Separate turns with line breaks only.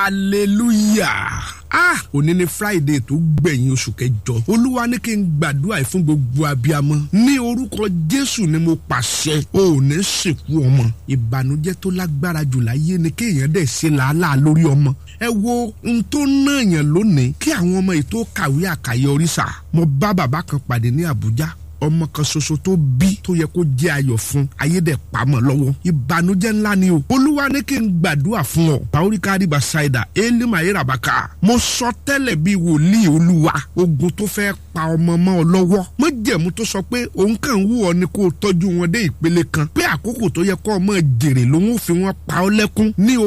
hallelujah ah òní ni friday tó gbẹ̀yìn oṣù kẹjọ olúwa ní kí n gbàdúrà yìí fún gbogbo abiyamọ ní orúkọ jésù ni mo pàṣẹ o ò ní sìnkú ọmọ ìbànújẹ́ tó lágbára jù láyé ni kéèyàn dẹ̀ ṣe làálàá lórí ọmọ ẹ wo n tó náà yàn lónìí kí àwọn ọmọ yìí tó kàwé àkàyọrí sà mo bá bàbá kan pàdé ní àbújá ọmọ kan ṣoṣo tó bí tó yẹ kó jẹ ayọ̀ fún ayédè pamọ́ lọ́wọ́ ìbànújẹ́ ńlá ni o olúwa ní kí n gbàdúrà fún ọ bàóríkà àdìbà ṣáìdà élímà ayérabàkà mo sọ tẹ́lẹ̀ bíi wòlíì olúwa ogun tó fẹ́ pa ọmọ mọ́ ọ lọ́wọ́ mọ́jẹ̀mú tó sọ pé òun kàn ń wù ọ ni kó o tọ́jú wọn dé ìpele kan pé àkókò tó yẹ kó ọmọ jèrè lòun ò fi wọn pa ọ lẹ́kún ní